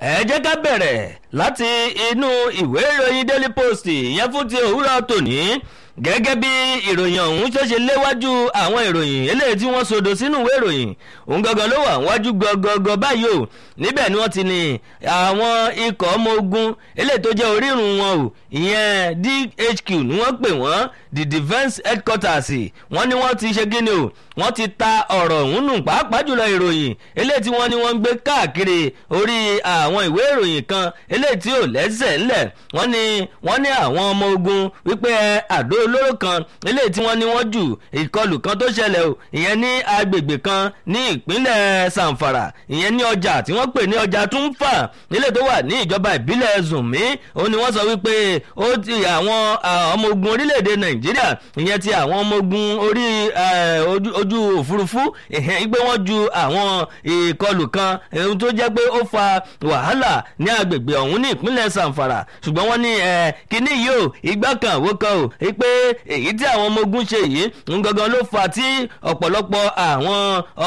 ẹ jẹ́ ká bẹ̀rẹ̀ láti inú ìwé ìròyìn daily post ìyẹn fún ti òwúrọ̀ tòní gẹ́gẹ́ bí ìròyìn ọ̀hún ṣe ṣe léwájú àwọn ìròyìn eléyìí tí wọ́n sodo sínú ìwé ìròyìn òun gangan ló wà wájú gangan báyìí o níbẹ̀ ni wọ́n ti ní àwọn ikọ̀ ọmọ ogun eléyìí tó jẹ́ orírun wọn o ìyẹn DHQ ni wọ́n pè wọ́n the defence headquarters wọ́n ní wọ́n ti ṣe kíni o wọ́n ti ta ọ̀rọ̀ ọ̀hún nù pàápàá jùlọ ìròyìn eléyìí tí wọ́n ní wọ́n ń gbé káàkiri orí àwọn ìwé ìròyìn kan eléyìí tí ò lẹ́sẹ̀ ńlẹ̀ wọ́n ní wọ́n ní àwọn ọmọ ogun wípé àdó olóró kan eléyìí tí wọ́n ní wọ́n jù ìkọlù kan tó ṣẹlẹ̀ o ìyẹn ní agbègbè kan ní ìpínlẹ̀ Zamfara ìyẹn ní ọjà tí wọ́n pè ní ọjà Túnfà nílé tó wà ní ìjọba ìbílẹ̀ Zùnmí òun ni wọ́n sọ wípé ó ti àwọn ọmọ ogun orílẹ̀-èdè Nàìjíríà ìyẹn ti àwọn ọmọ ogun orí ojú òfurufú ìhẹ́n pé wọ́n ju àwọn ìkọlù kan ohun tó jẹ́ pé ó fa wàhálà ní agbègbè ọ̀hún ní ìpínlẹ̀ Zamfara ṣùgbọ́n wọ́n ní kíní yìí o ìgbà kan àwo kan o pé èyí tí àwọn ọmọ ogun ṣe yìí ń gangan ló fa tí ọ̀pọ̀lọpọ̀ àwọn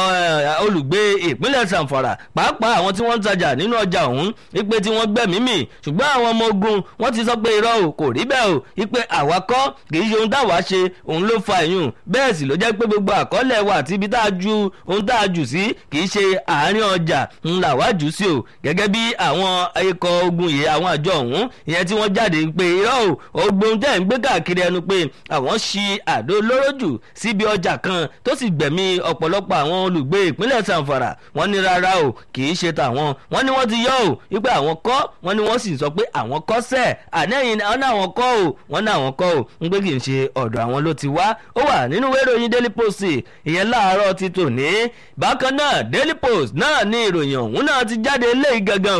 olùgbé ìpínlẹ̀ Zamfara pàápàá àwọn tí wọ́n ń tajà nínú ọjà ọ̀hún wípé tí wọ́n gbẹ̀mí mì ṣùgbọ́n àwọn ọmọ ogun wọ́n ti sọ pé irọ́ o kò rí bẹ́ẹ̀ o wípé àwa kọ́ kì í ṣe ohun táwa ṣe òun ló fa ìyún bẹ́ẹ̀ sì ló jẹ́ pé gbogbo àkọọ́lẹ̀ wa àti ibi tá a ju ohun tá a jù sí kì í ṣe àárín ọjà ńlá wá jù sí o gẹ́gẹ́ bí àwọn ikọ̀ ogun yìí àwọn àjọ ọ̀hún ìyẹn tí wọ́n jáde pé irọ́ o ogun tẹ̀ ń gbé káàkiri ẹnu pé àwọn ṣi àdó olóró jù síbi ọjà kan tó sì gbẹ̀mí ọ̀pọ̀lọpọ̀ àwọn olùgbé ìpínlẹ̀ Zamfara wọ́n ní rárá o kì í ṣe tàwọn wọ́n ní wọ́n ti yọ o wípé àwọn kọ́ wọ́n ní wọ́n sì sọ pé àwọn kọ́ sẹ́ẹ̀ ànẹ́yìn wọ́n ní àwọn kọ́ o wọ́n ní àwọn kọ́ o ń pé kì í ṣe ọ̀dọ̀ àwọn ló ti wá ó wà nínú ìwé ìròyìn Daily Post ìyẹn láàárọ̀ ti tòní bákan náà Daily Post náà ní ìròyìn ọ̀hún náà ti jáde léyìí gangan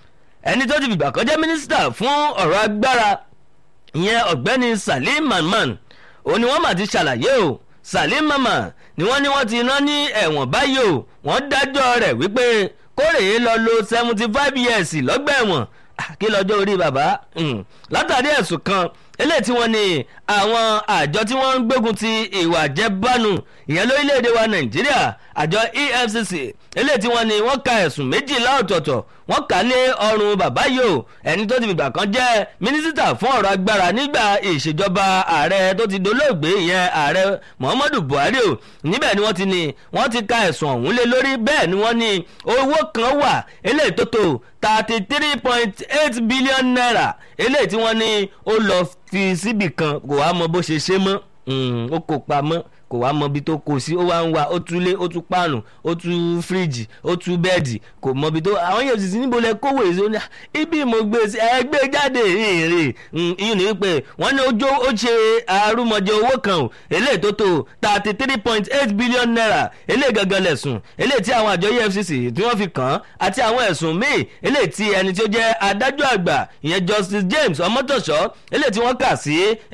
ẹni tó ti fìgbà kan jẹ́ mínísítà fún ọ̀rọ̀ agbára ìyẹn ọ̀gbẹ́ni Salim Mamman òun ni wọ́n mà ti ṣàlàyé o Salim Mamman ni wọ́n ní wọ́n ti rán ní ẹ̀wọ̀n báyìí o wọ́n dájọ́ rẹ̀ wípé kórèé lọ lo seventy five years lọ́gbà ẹ̀wọ̀n kí lọ́jọ́ orí bàbá látàrí ẹ̀sùn kan eléyìí tí wọ́n ní àwọn àjọ tí wọ́n ń gbógun ti ìwà àjẹbánu ìyẹn lórílẹ̀‐èdè wa Nàìjíríà àjọ EFCC eléyìí tí wọ́n ní wọ́n ka ẹ̀sùn méjìlá ọ̀tọ̀ọ̀tọ̀ wọ́n kà lé ọrùn bàbá yìí o ẹni tó ti fìgbà kan jẹ́ mínísítà fún ọ̀rọ̀ agbára nígbà ìṣèjọba ààrẹ tó ti dolóògbé ìyẹn ààrẹ Muhammadu Buhari o níbẹ̀ ni wọ́n ti ní wọ́n ti ka ẹ̀sùn ọ̀hún lé lórí bẹ́ẹ̀ ni wọ́n ní owó kan wà eléyìí tó tó thirty three point eight billion naira eléyìí tí wọ́n ní ó lọ fi síbì kan kò wá mọ bó ṣe ṣe mọ́ ó kó pamọ́ kò wá mọ ibi tó kó sí ó wá ń wá ó túlé ó tú páànù ó tú fíríjì ó tú bẹ́ẹ̀dì kò mọ ibi tó àwọn yóò sì sí níbo lẹ kówó èso ní ibi mo gbé sí ẹ gbé jáde èrè ìyún ní pé wọ́n ní ojú ó ṣe arúmọjẹ owó kan o eléyìí tó tó thirty three point eight billion naira eléyìí gangan lẹ̀sùn eléyìí tí àwọn àjọ EFCC tí wọ́n fi kàn án àti àwọn ẹ̀sùn míì eléyìí tí ẹni tí ó jẹ́ adájọ́ àgbà ìyẹn Justice James Ọmọ́tọ̀ṣọ́ eléyìí tí wọ́n kà sí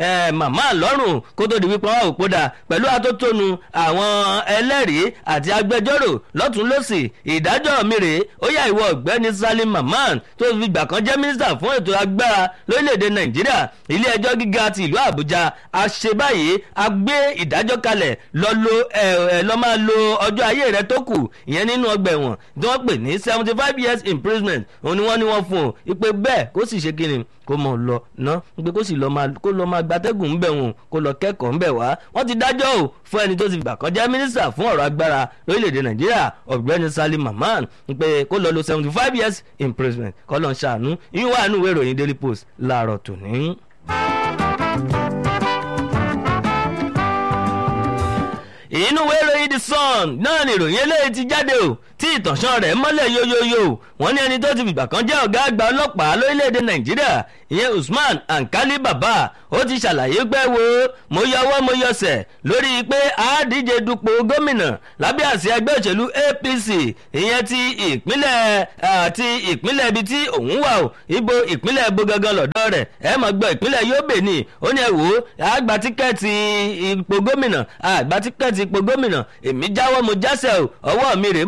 màmá lọ́rùn kó tó di wípé wọ́n ò kódà pẹ̀lú atótónu àwọn ẹlẹ́rìí àti agbẹjọ́rò lọ́tún lọ́sì ìdájọ́ mi rèé ó yá ìwọ ọ̀gbẹ́ni Salim Mamman tó fi gbà kan jẹ́ mínísítà fún ètò agbára lórílẹ̀‐èdè Nàìjíríà ilé ẹjọ́ gíga ti ìlú Àbújá a ṣe báyìí a gbé ìdájọ́ kalẹ̀ lọ lo ẹ ẹ lọ máa lo ọjọ́ ayé rẹ tó kù ìyẹn nínú ọgbà ẹ̀wọ̀n tí wọ́n pè ní seventy five years imprisonment òun ni wọ́n ní wọ́n fún un ìpè bẹ́ẹ̀ kó sì ṣe kíni kó mọ̀ lọ ná pé kó sì lọ máa gbatẹ́gùn ńbẹ̀ wọn kó lọ kẹ́kọ̀ọ́ ńbẹ̀ wá wọ́n ti dájọ́ o fún ẹni tó ti gbà kan jẹ́ mínísítà fún ọ̀rọ̀ agbára lórílẹ̀‐èdè nàìjíríà ọ̀gbẹ́ni Salim Mamman pé kó lọ lo seventy five years imprisonment kọ́ lọ́n ṣàánú yín wà nínú ìwé ìròyìn Daily Post láàárọ̀ tòní. inú ìwé ìròyìn The Sun náà ni ìròyìn eléyìí ti jáde o tí ìtànṣán rẹ̀ mọ́lẹ̀ yóyóyó wọ́n ní ẹni tó ti fìgbà kan jẹ́ ọ̀gá àgbà ọlọ́pàá lórílẹ̀‐èdè nàìjíríà ìyẹn Usman Ankali Baba ó ti ṣàlàyé pé wo mo yọwọ́ mo yọsẹ̀ lórí pé àádíje dupò gómìnà lábẹ́ àsíá ẹgbẹ́ òṣèlú APC ìyẹn ti ìpínlẹ̀ àti ìpínlẹ̀ ibi tí òun wà o ibo ìpínlẹ̀ ibo gangan lọ́dọ̀ rẹ̀ ẹ mọ̀ gbọ́ ìpínlẹ̀ Yobe ni ó ní ẹ wò ó àgbà tíkẹ́ẹ̀tì ipò gómìnà àgbà tíkẹ́ẹ̀tì ipò gómìnà èmi jáwọ́ mo jásẹ̀ o ọwọ́ mi rèé mo fọwọ́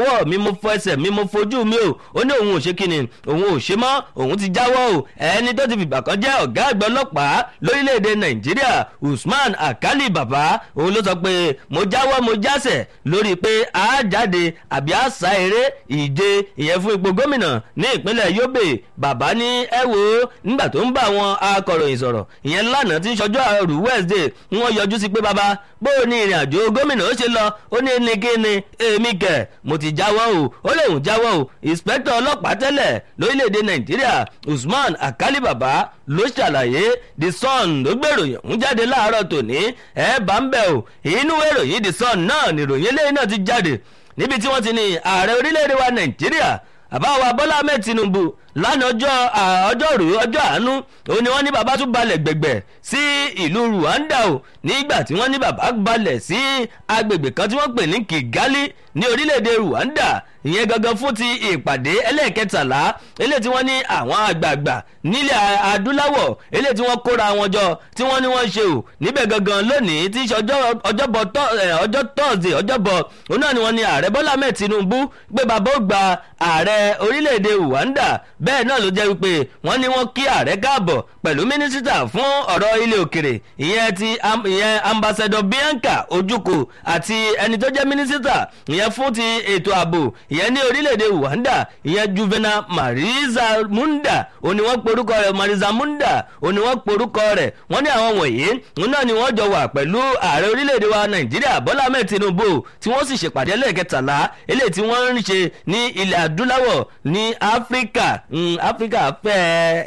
fọwọ́ mi mo fọ ẹsẹ̀ mi mo fojú mi o ó ní òun ò ṣe kíni òun ò ṣe mọ́ òun ti jáwọ́ o ẹni tó ti fìgbà kan jẹ́ ọ̀gá àgbà ọlọ́pàá lórílẹ̀‐èdè nàìjíríà usman akali baba òun ló sọ pé mo jáwọ́ mo jásẹ̀ lórí pé a jáde àbí a sá eré ìje ìyẹn fún ipò gómìnà ní ìpínlẹ̀ yobe bàbá ní ẹ wo nígbà tó ń bá àwọn akọ̀ròyìn sọ̀rọ̀ ìyẹn lánàá tí ń ṣọjọ́ àrù wednesday wọ́n yọjú sí pé bàbá bó o ní ìrìn àjò gómìnà ó ṣe lọ ó ní ní kí ni èmi kẹ̀ mo ti jáwọ́ o ó lè hùn jáwọ́ o ìspẹ́tọ̀ ọlọ́pàá tẹ́lẹ̀ lórílẹ̀‐èdè nàìjíríà usman akali baba ló ṣàlàyé the sun ló gbèròyìn ń jáde láàárọ̀ tòní ẹ bá ń bẹ̀ o inú ìròyìn the sun náà nìròyìn eléyìí náà ti jáde níbi tí wọ́n ti ní ààrẹ orílẹ̀‐èdè wa nàìjíríà àbáwá bọ́lá ahmed tinubu lánàá ọjọ́ ọjọ́rú ọjọ́ àánú òun ni wọ́n ní bàbá tún balẹ̀ gbẹ̀gbẹ̀ sí ìlú rwanda o nígbà tí wọ́n ní bàbá balẹ̀ sí agbègbè kan tí wọ́n pè ní kigali ní orílẹ̀-èdè rwanda ìyẹn gangan fún ti ìpàdé ẹlẹ́ẹ̀kẹtàlá eléyìí tí wọ́n ní àwọn àgbààgbà nílẹ̀ adúláwọ̀ eléyìí tí wọ́n kóra wọn jọ tí wọ́n ní wọ́n ṣe o níbẹ̀ gangan lónìí tí í ṣe ọjọ́bọ̀ ọjọ́ tọ́sídẹ̀ẹ́ ọjọ́bọ̀ òun náà ni wọ́n ní ààrẹ bọ́lá ahmed tinubu gbé bàbá ó gba ààrẹ orílẹ̀-èdè rwanda bẹ́ẹ̀ náà ló jẹ́ wípé wọ́n ní wọ́n kí ààrẹ káàbọ̀ pẹ̀lú mínísítà fún ọ̀rọ̀ ilé òkèrè ìyẹn ti ìyẹn ambassador bianca ojukwu àti ẹni tó jẹ́ mínísítà ìyẹn fún ti ètò ààbò ìyẹn ní orílẹ̀-èdè rwanda ìyẹn juvenal mariza munda òní wọ́n porúkọ rẹ̀ mariza munda òní wọ́n porúkọ rẹ̀ wọ́n ní àwọn wọ̀nyí òun náà ni wọ́n jọ wà pẹ̀lú ààrẹ orílẹ̀-èdè wa nàìjíríà bọ́lá ahmed tinubu tí wọ́n sì ṣèpàdé lẹ́ẹ̀kẹtàlá eléyìí tí wọ́n ń ṣe ní ilẹ̀ adúláwọ̀ ní áfíríkà áfíríkà fẹ́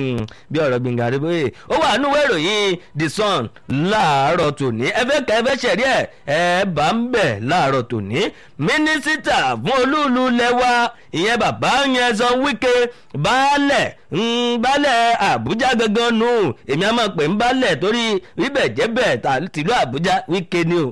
bí ọ̀rọ̀ gbìngàn rẹ bóyè ó wà nínú ìròyìn the sun láàárọ̀ tòní ẹ fẹ́ kẹ́ ẹ fẹ́ ṣẹ̀rí ẹ̀ ẹ bá ń bẹ̀ láàárọ̀ tòní mínísítà fún olúùlú lẹ́wà ìyẹn bàbá yẹn sọ wíkẹ́ baálẹ̀ baálẹ̀ àbújá gangan nù èmi á máa pè ń baálẹ̀ torí bíbẹ̀ jẹ́ bẹ̀ tìlú àbújá wíkẹ́ ni o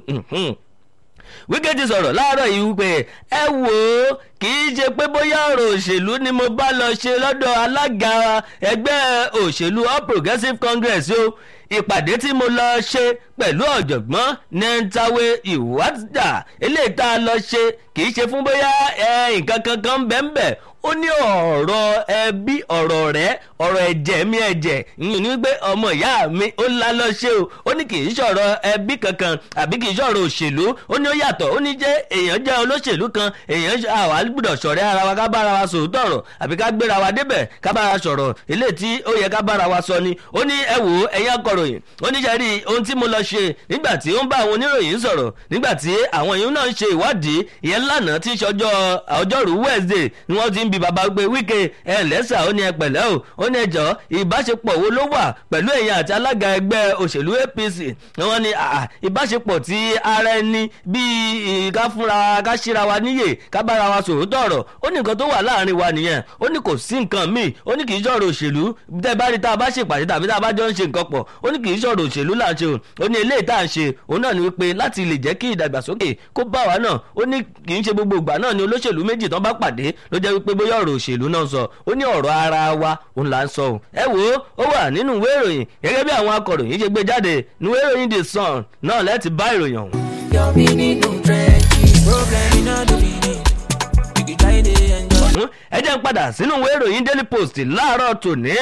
wíkẹ́ ti sọ̀rọ̀ láàárọ̀ yìí wípé ẹ wò ó kì í ṣe pé bóyá ọ̀rọ̀ òṣèlú ni mo bá lọ ṣe lọ́dọ̀ alága ẹgbẹ́ òṣèlú all progressives congress o ìpàdé tí mo lọ ṣe pẹ̀lú ọ̀jọ̀gbọ́n nentawe ìwádà eléyìí tá a lọ ṣe kì í ṣe fún bóyá nǹkan kankan bẹ́ẹ̀ ó ní ọ̀rọ̀ ẹbí ọ̀rọ̀ rẹ̀ ọ̀rọ̀ ẹ̀jẹ̀ mi ẹ̀jẹ̀ ìyẹn ní pé ọmọ ìyá mi ó ńlá lọ ṣe o ó ní kì í ṣọ̀rọ̀ ẹbí kankan àbí kì í ṣọ̀rọ̀ òṣèlú ó ní ó yàtọ̀ ó ní jẹ́ èèyàn jẹ́ olóṣèlú kan èèyàn àwa gbọ́dọ̀ ṣọ̀rẹ́ ara wa ká bára wa sòótọ́ ọ̀rọ̀ àbí ká gbéra wa débẹ̀ ká bára sọ̀rọ̀ eléyìí tí ó yẹ ká bára wa sọ ni ó ní ẹ wò ó ẹ̀yin akọ̀ròyìn ó ní ṣe rí ohun tí mo lọ ṣe nígbà tí ó ń bá àwọn oníròyìn sọ̀rọ̀ nígbà tí àwọn èèyàn náà ń ṣe ìwádìí ìyẹn lánàá tí ń ṣọjọ́ ọjọ́rú wednesday ni wọ́n ti ń bi bàbá gbé wíkẹ́ ẹ lẹ́sà ó ní ẹ pẹ̀lẹ́ o ó ní ẹjọ́ ìbáṣepọ̀ wo ló wà pẹ̀lú èèyàn àti alága ẹgbẹ́ òṣèlú apc wọ́n ní ìbáṣepọ̀ tí ara ẹni bíi ká fúnra ká ṣíra wa níyè ká bára wa sòótọ́ ọ̀rọ̀ ó ní nǹkan tó wà láàrin wa nìyẹn ó ní kò sí nǹkan míì ó ní kì í ṣọ̀rọ̀ òṣèlú tẹ́ bá rí tá a bá ṣèpàdé tàbí tá a bá jọ ń ṣe nǹkan pọ̀ ó ní kì í ṣọ̀rọ̀ òṣèlú là ń ṣe o ó ní eléyìí tá à ń ṣe òun náà ni wípé láti lè jẹ́ kí ìdàgbàsókè kó bá wa náà ó ní kì í ṣe gbogbo ìgbà náà ni olóṣèlú méjì tán bá pàdé ló jẹ́ wípé bóyá ọ̀rọ̀ òṣèlú náà sọ ó ní ọ̀rọ̀ ara wa òun là ń sọ o ẹ wo ó wà nínú ìwé ìròyìn gẹ́gẹ́ bí àwọn akọ̀ròyìn ṣe gbé jáde ní ìwé ìròyìn the sun náà lẹ́ẹ̀tì bá ìròyìn ọ̀hún. Yọ̀mí nínú dírẹ́jì, problem iná lórí ni, ìgbìjà èdè ẹ̀jọ̀. ẹ jẹ́ ń padà sínú ìwé ìròyìn daily post láàárọ̀ tòní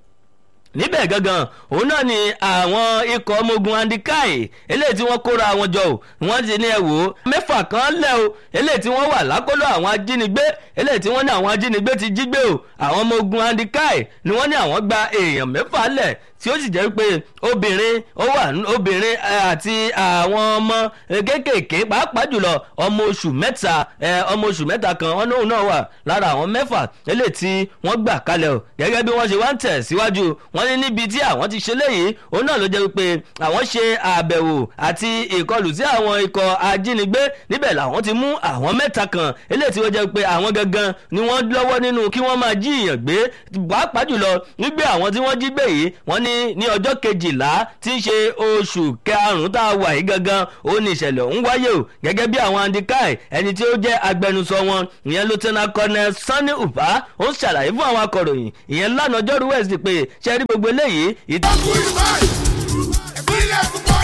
níbẹ̀ gangan òun náà ni àwọn ikọ̀ ọmọ ogun andikai eléyìí tí wọ́n kóra wọn jọ o wọ́n ti ní ẹ wò ó mẹ́fà kan lẹ̀ o eléyìí tí wọ́n wà lákọlò àwọn ajínigbé eléyìí tí wọ́n ní àwọn ajínigbé ti jí gbé o àwọn ọmọ ogun andikai ni wọ́n ní àwọn gba èèyàn mẹ́fà lẹ̀ tí ó sì jẹ́ pé obìnrin ó wà obìnrin àti àwọn ọmọ kéékèèké pàápàá jùlọ ọmọ oṣù mẹ́ta ọmọ oṣù mẹ́ta kan ọ̀nà òun náà wà lára àwọn mẹ́fà eléyìí tí wọ́n gbà kalẹ̀ o gẹ́gẹ́ bí wọ́n ṣe wá ń tẹ̀ síwájú wọ́n ní níbi tí àwọn ti ṣe léyìí òun náà ló jẹ́ wípé àwọn ṣe àbẹ̀wò àti ìkọlù sí àwọn ikọ̀ ajínigbé níbẹ̀ làwọn ti mú àwọn mẹ́ta kan eléyìí tí wọ́n jẹ́ pé àwọn gangan ni wọ́n lọ́wọ́ nínú kí wọ́n máa jí ìyàn gbé pàápàá jùlọ nígbé àwọn tí wọ́n jí gbé yìí wọ́n ní ní ọjọ́ kejìlá tí ń ṣe oṣù karùn-ún tá a wà yìí gangan ó ní ìṣẹ̀lẹ̀ ọ̀hún wáyé o gẹ́gẹ́ bí àwọn andikai ẹni tí ó jẹ́ agbẹnusọ wọn ìyẹn lieutenant colonel sanni uba ó ń ṣàlàyé fún àwọn akọ̀ròyìn ìyẹn lánàá ọjọ́rú wẹ̀sì pé ṣe rí gbogbo eléyìí. Good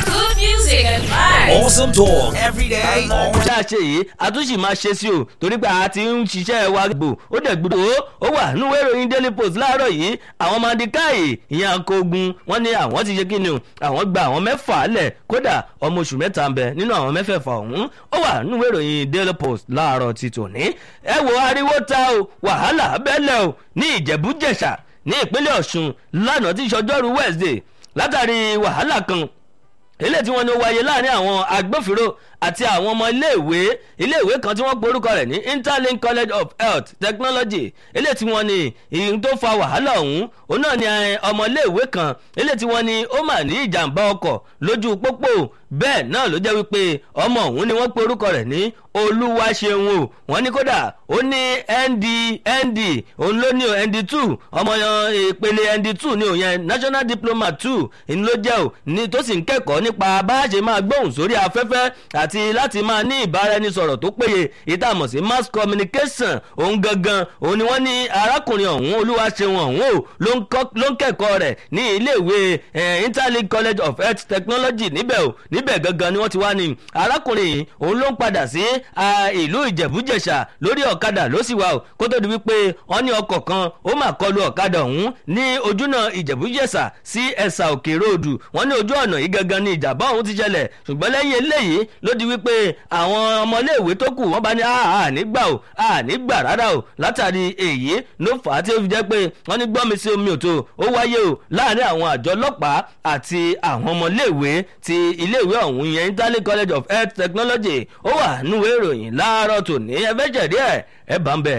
music and vibes. Awesome talk every day, all day. ṣáà ṣe yìí a tún sì máa ṣe sí o torí pé a ti ń ṣiṣẹ́ wa gbò ó dẹ̀ gbọ́dọ̀ ó ó wà nínú ìròyìn daily post láàárọ̀ yìí àwọn mandikayi ìyẹn akogun wọ́n ní àwọn ti ṣe kí ni o àwọn gba àwọn mẹ́fà lẹ̀ kódà ọmọ oṣù mẹ́ta ń bẹ nínú àwọn mẹ́fẹ̀ẹ̀fà ọ̀hún ó wà nínú ìròyìn daily post láàárọ̀ ti tòní ẹ wo ariwo ta o wàhálà bẹ́lẹ̀ o ní ìjẹ̀bú-jẹ̀ṣà ní ìpínlẹ̀ ọ̀ṣun lánàá tí ìṣọjọ́rú wednesday látàrí wàhálà kan eléyìí tí wọ́n ní ó wáyé láàrin àwọn agbófinró àti àwọn ọmọ iléèwé iléèwé kan tí wọ́n pe orúkọ rẹ̀ ní interlink college of health technology eléyìí tí wọ́n ní ìyìn tó fa wàhálà ọ̀hún òun náà ni eh, ọmọ iléèwé kan eléyìí tí wọ́n ní ó mà ní ìjàmbá ọkọ̀ lójú pópó bẹ́ẹ̀ náà ló jẹ́ wípé ọmọ ọ̀hún ni wọ́n pe orúkọ rẹ̀ ní olúwaṣeun o wọ́n ní kódà ó ní nd nd òun ló ní o nd two ọmọ yan ìpele nd two ní òun yẹn national diploma two ìní ló jẹ́ o ní tó sì ń kẹ́kọ̀ọ́ nípa bá a ṣe máa gbóhùn sórí afẹ́fẹ́ àti láti máa ní ìbáraẹnisọ̀rọ̀ tó péye ìtààmọ̀ sí mass communication òun gangan òun ni wọ́n ní arákùnrin ọ̀hún olúwaṣeun ọ̀hún o ló ń kọ́- ló ń kẹ́kọ̀ọ́ rẹ̀ ní iléèwé eh, interlink college of health technology níbẹ̀ o níbẹ̀ gangan ni wọ́n ti wá ní arákùnrin yìí òun ló ń padà sí ah, ìlú ìjẹ̀bújẹ̀ṣà lórí ọ̀kadà ló sì wà o kó tó di wípé wọ́n ní ọkọ̀ kan ó mà kọlu ọ̀kadà ọ̀hún ní ojúnà ìjẹ̀bújẹ̀ṣà sí ẹ̀sà òkè ròdù wọ́n ní ojú ọ̀nà yìí gangan ni ìjàmbá ọ̀hún ti ṣẹlẹ̀ ṣùgbọ́n lẹ́yìn eléyìí ló di wípé àwọn ọmọléèwé tó kù wọ́n bá ní àà nígbà o àà nígbà rárá o látàrí èyí ló fà á tí ó fi jẹ́ pé wọ́n ní gbọ́mi sí omi òtó ó wáyé o láàrin àwọn àjọ ọlọ́pàá àti àwọn ọmọléèwé ti iléèwé ọ̀hún yẹn interlink college of health technology ó wà núwèé ìròyìn láàárọ̀ tòní ẹ fẹ́ jẹ̀dí ẹ̀ ẹ bá ń bẹ̀.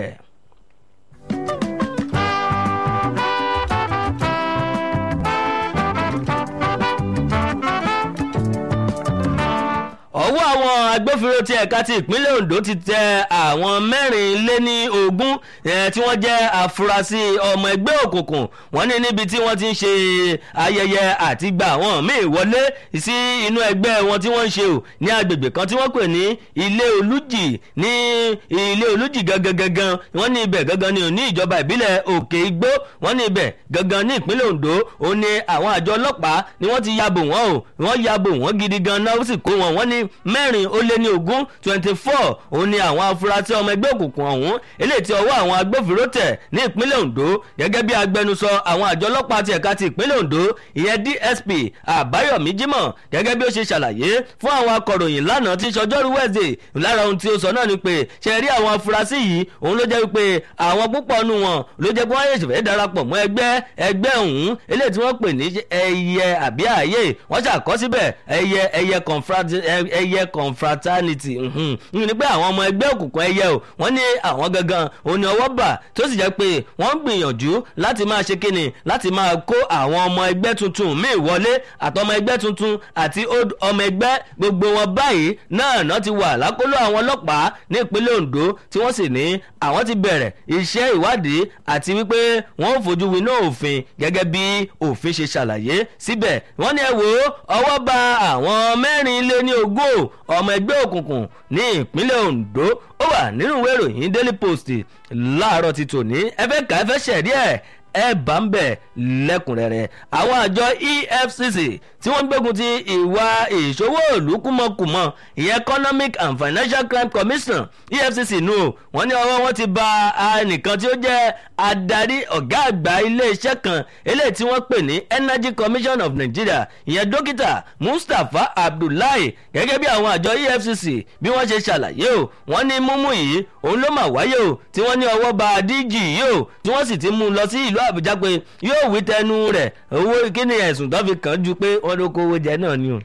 ọwọ́ àwọn agbófinró ti ẹ̀ka ti ìpínlẹ̀ ondo ti tẹ àwọn mẹ́rin lé ní ogún eh, tí wọ́n jẹ́ afurasí ọmọ ẹgbẹ́ òkùnkùn wọ́n ní níbi tí wọ́n ti ń ṣe ayẹyẹ àti gba àwọn míì wọlé sí inú ẹgbẹ́ wọn tí wọ́n ń ṣe o ní agbègbè kan tí wọ́n pè ní ilé olújì ní ilé olújì gangan gangan wọ́n ní ibẹ̀ gangan ni ò ní ìjọba ìbílẹ̀ òkè igbó wọ́n ní ibẹ̀ gangan ní ìpínlẹ̀ ondo ó ní àwọn àjọ ọlọ́pàá ni wọ́n ti yabò wọ́n o wọ́n yabò wọ́n gidi gan náà ó sì kó wọn wọ́n ní mẹ́rin ó lé ní ogún twenty four òun ni àwọn afurasí ọmọ ẹgbẹ́ òkùnkùn ọ̀hún eléyìí tí ọwọ́ àwọn agbófinró tẹ̀ ní ìpínlẹ̀ ondo gẹ́gẹ́ bí agbẹnusọ àwọn àjọ ọlọ́pàá ti ẹ̀ka ti ìpínlẹ̀ ondo ìyẹn dsp àbáyọ̀mí jimoh gẹ́gẹ́ bí ó ṣe ṣàlàyé fún àwọn akọ̀ròyìn lánàá tí sọjọ́rú wednesday lára ohun tí ó sọ náà ni pé ṣe rí àwọn afurasí yìí òun ló jẹ́ wípé àwọn púpọ̀ nù wọn ló jẹ́ pé wọ́n yẹ̀ ṣẹ̀fẹ̀ darapọ̀ mọ́ ẹgbẹ́ ẹgbẹ́ ọ̀hún eléyìí tí wọ́n pè ní ẹyẹ àbí ààyè wọ́n ṣàkọsíbẹ̀ ẹyẹ ẹyẹ confrat- ẹ- ẹyẹ confraternity mhm. ní pé àwọn ọmọ ẹgbẹ́ òkùnkùn ẹyẹ o wọ́n ní àwọn gangan òun ni ọwọ́ bà tó sì jẹ́ pé wọ́n ń gbìyànjú láti máa ṣe kíni láti máa kó àwọn ọmọ ẹgbẹ́ tuntun míì wọlé àtọmọ ẹgbẹ́ tuntun àti old ọmọ ẹgbẹ́ gbogbo wọn báyìí náà náà ti wà lákòlò àwọn ọlọ́pàá ní ìpínlẹ̀ ondo tí wọ́n sì ní àwọn ti bẹ̀rẹ̀ iṣẹ́ ìwádìí àti wípé wọ́n ò fojú winá òfin gẹ́gẹ́ bí òfin ṣe ṣàlàyé síbẹ̀ wọ́n ní ẹ wò ó ọwọ́ ba àwọn mẹ́rin lé ní ogún o, ọmọ ẹgbẹ́ òkùnkùn ní ìpínlẹ̀ ondo ó wà nínú ìwé ìròyìn daily post láàárọ̀ ti tòní ẹ fẹ́ kà ẹ fẹ́ ṣẹ̀rí ẹ̀ ẹ bá ń bẹ̀ lẹ́kùnrẹ́rẹ́ àwọn àjọ efcc tí wọ́n gbógun ti ìwà ìṣòwò ìlú kúmọkùmọ ìyẹn economic and financial crime commission efcc nù o wọ́n ní ọwọ́ wọn ti ba ẹnìkan tí ó jẹ́ adarí ọ̀gá àgbà iléeṣẹ́ kan eléyìí tí wọ́n pè ní energy commission of nigeria ìyẹn dókítà mustapha abdullahi gẹ́gẹ́ bí àwọn àjọ efcc bí wọ́n ṣe ṣàlàyé o wọ́n ní múmú yìí òun ló mà wáyé o tí wọ́n ní ọwọ́ ba dg yìí o tí wọ́n sì ti mú un lọ sí ìlú àbújá pé yóò wí tẹnu rẹ̀ owó kí ni ẹ̀sùn tó fi kàn án ju pé wọ́n ló kówó jẹ náà ni o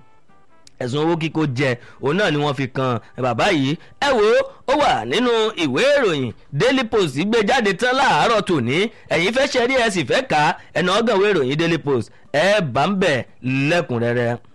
ẹ̀sùn owó kíkó jẹ òun náà ni wọ́n fi kan bàbá yìí ẹ wo ó wà nínú ìwé ìròyìn daily post gbé jáde tán láàárọ̀ tòní ẹ̀yin fẹ́ ṣe rí ẹ sì fẹ́ kà á ẹ̀nà ọ̀gànwé ìròyìn daily post ẹ bá ń bẹ̀ lẹ́kùnrẹ́rẹ́.